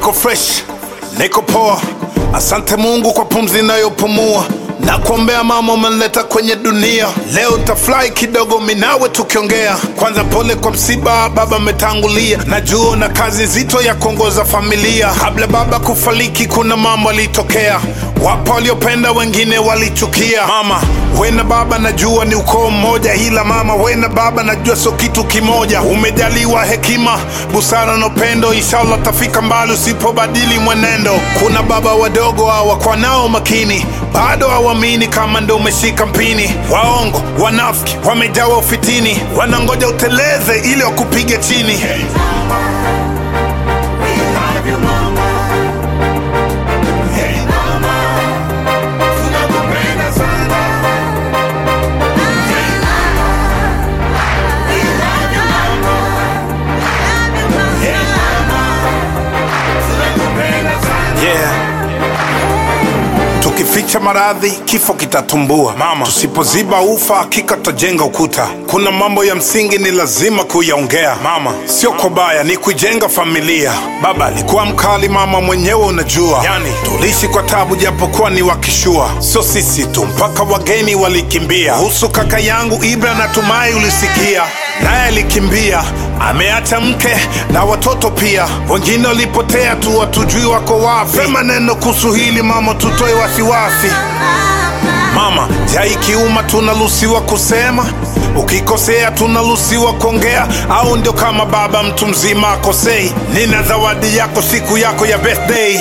niko fresh, niko poa. Asante Mungu kwa pumzi inayopumua na kuombea mama umenileta kwenye dunia. Leo tafurahi kidogo minawe tukiongea. Kwanza pole kwa msiba, baba ametangulia. Najua na kazi nzito ya kuongoza familia. Kabla baba kufariki, kuna mambo alitokea. Wapo waliopenda, wengine walichukia. Mama we na baba najua ni ukoo mmoja, ila mama we na baba najua sio kitu kimoja. Umejaliwa hekima, busara na upendo, inshallah tafika mbali usipobadili mwenendo. Kuna baba wadogo hawakwa nao makini, bado hawamini kama ndo umeshika mpini. Waongo, wanafiki, wamejawa ufitini, wanangoja uteleze ili wakupige chini. Yeah. Tukificha maradhi kifo kitatumbua. Mama, tusipoziba ufa hakika tutajenga ukuta. Kuna mambo ya msingi ni lazima kuyaongea. Mama, sio kwa baya, ni kujenga familia. Baba alikuwa mkali, mama mwenyewe unajua, yani tuliishi kwa tabu japokuwa ni wakishua. Sio sisi tu, mpaka wageni walikimbia. Kuhusu kaka yangu Ibra, natumai ulisikia, naye alikimbia ameacha mke na watoto pia, wengine walipotea tu, watujui wako wapi. Sema neno kuhusu hili mama, tutoe wasiwasi. Mama, jai kiuma tunaruhusiwa kusema, ukikosea tunaruhusiwa kuongea, au ndio kama baba mtu mzima akosei? Nina zawadi yako siku yako ya birthday.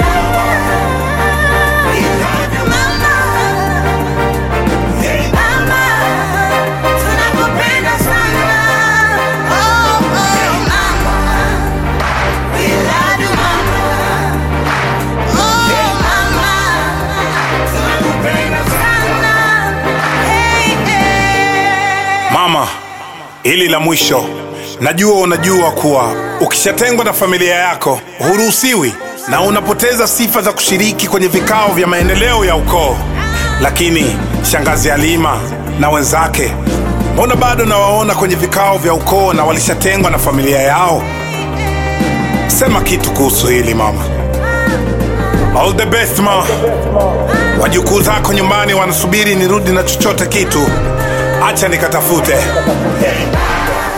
Mama, hili la mwisho, najua unajua kuwa ukishatengwa na familia yako huruhusiwi na unapoteza sifa za kushiriki kwenye vikao vya maendeleo ya ukoo. Lakini shangazi Halima na wenzake, mbona bado nawaona kwenye vikao vya ukoo na walishatengwa na familia yao? Sema kitu kuhusu hili mama. All the best ma. Wajukuu zako nyumbani wanasubiri nirudi na chochote kitu. Acha nikatafute.